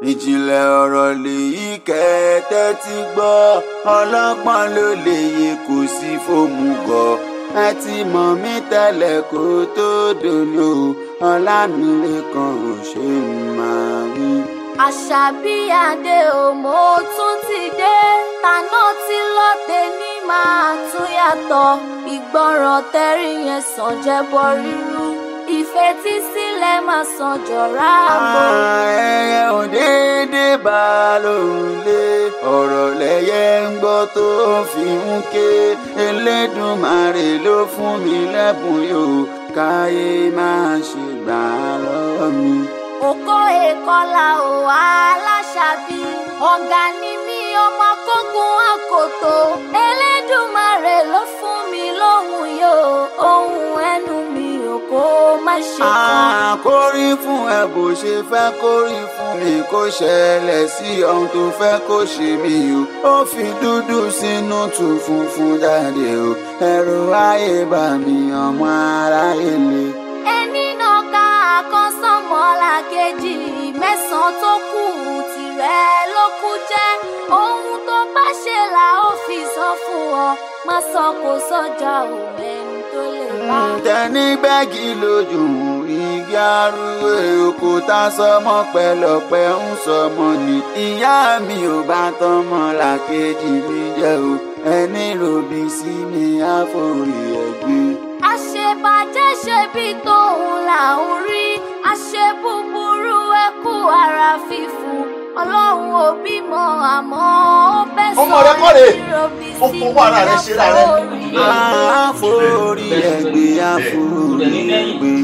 ìjìnlẹ̀ ọ̀rọ̀ lèyí kẹ́tẹ́ ti gbọ́ ọlọ́gbọ́n ló lè yẹ kó sí fóòmù gọ̀ ẹ ti mọ̀ mí tẹ́lẹ̀ kó tó dòní o ọlámilẹ́kan ò ṣe máa wí. àṣàbí adé o mo tún ti dé tànà tí lọ́tẹ̀ ní máa tún yàtọ̀ ìgbọràn tẹ́rí yẹn sàn jẹ́bọ rírú ìfetísílẹ̀ máa sàn jọ̀rá àgbò. ẹyẹ ò déédéé bá a lòun lé ọ̀rọ̀ lẹ́yẹ ń gbọ́ tó fi ń ké Elédùmarè ló fún mi lẹ́bùn yóò káyé máa ṣe gbà á lọ́wọ́ mi. òkó èkọlà ò aláṣàbí ọ̀gá ni mí ọmọ kógun àkòtò Elédùmarè ló fún mi lóhùn yóò ohun ẹnu mi ò kó má ṣe kàn. àkórí fún ẹ bó ṣe fẹ́ kórí fún mi kó ṣẹlẹ̀ sí ohun tó fẹ́ kó ṣe mí o ó fi dúdú sínú tù funfun jáde o ẹ̀rù ayé bá mi ọmọ aráyé le. ẹni náà ká àkọsánmọ́lá kejì mẹ́sàn-án tó kù tirẹ̀ ló kù jẹ́ ohun tó bá ṣe là ó fi sọ fún ọ má sọ kó sọjà òun ẹni tó lè bá. tẹni bẹ́ẹ̀gì lójú igi arúgbó òkúta sọmọ pẹlọpẹ ń sọmọ ni ìyá mi ò bá tọmọ làkejì mi jẹ o ẹni ròbí sí mi àforí ẹgbẹ́. àṣebàjẹ́ ṣe bí tóun là ń rí àṣebúburú ẹkú ara fífún ọlọ́run ò bímọ àmọ́ ó bẹ́ sọ Ọmọ rẹ kọ́ rèé. ìrọ̀bì Ó fowó ara rẹ̀ ṣe ra rẹ̀. àforí ẹgbẹ́ àforí ẹgbẹ́.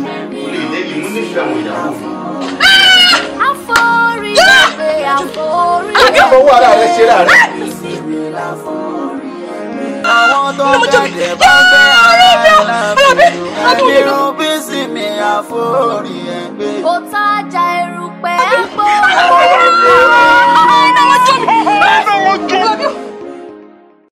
àforí ẹgbẹ́ àforí Ó fowó ara rẹ̀ ṣe ra rẹ̀. àwọn tó ń gẹ̀dẹ̀ bá gbé ara